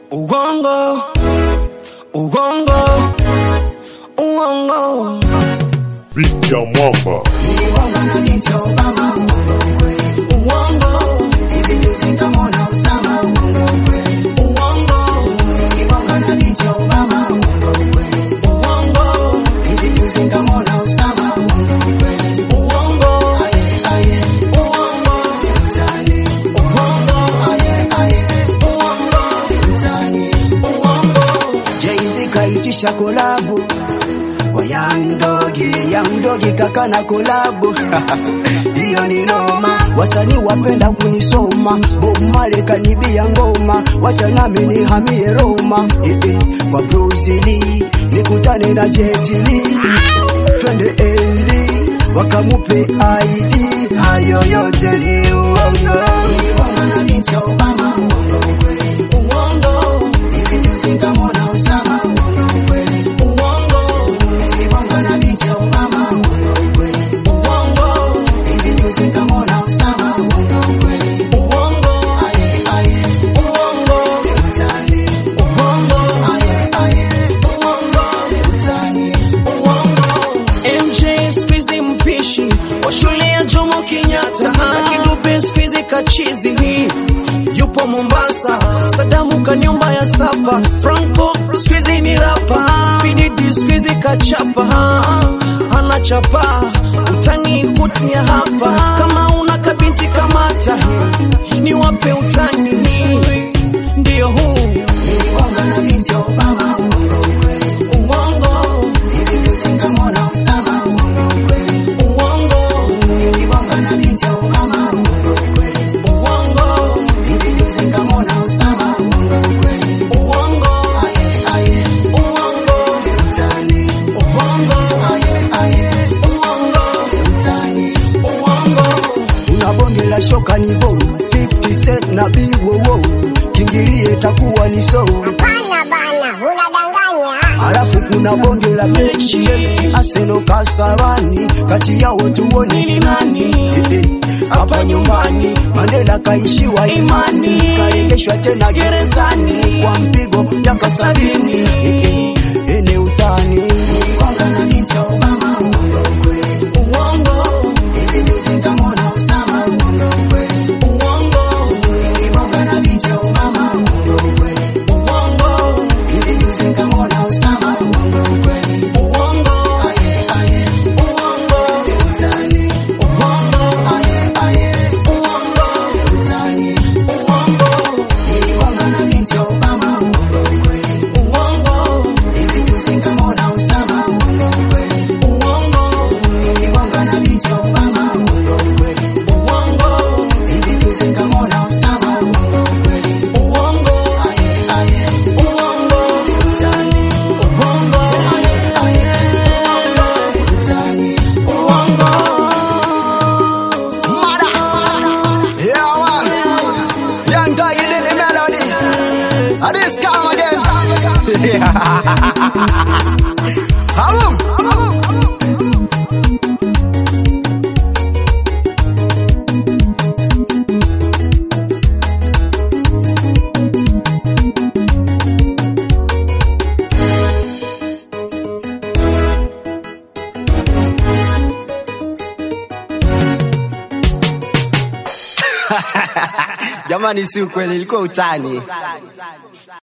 Ugongo, ugongo, uongo. Beat ya mwamba Jay-Z kaitisha kolabu kwa Young Dogi, Young Dogi kaka na kolabu hiyo ni noma, wasanii wapenda kunisoma, Bob Marley kanibia ngoma, wacha nami nihamie Roma, eh, eh, kwa Bruce Lee nikutane na Jet Li, twende LD wakamupe ID, hayo yote ni uongo. MJ squeezy mpishi wa shule ya Jomo Kenyatta na kidupe squeezy kachizi hii yupo Mombasa, Sadamu kanyumba ya sapa, Franco squeezy ni rapa, PDD squeezy kachapa, anachapa utani kutia hapa, kama una kabinti kamata, ni wape utani ndio huu uongo una bonge la shoka ni vo 50 cent na biwowo kingilie takuwa ni so Hapana bana, unadanganya. alafu kuna bonge la mechi Chelsea Arsenal Kasarani kati yao tuone ni nani Eh, eh, hapa nyumbani Mandela kaishiwa imani karejeshwa tena gerezani kwa mpigo miaka sabini Eh, eh, eh, ni utani Yeah, man. Young guy, you did the melody. And this come again. Hamum. Jamani, si ukweli, ilikuwa utani.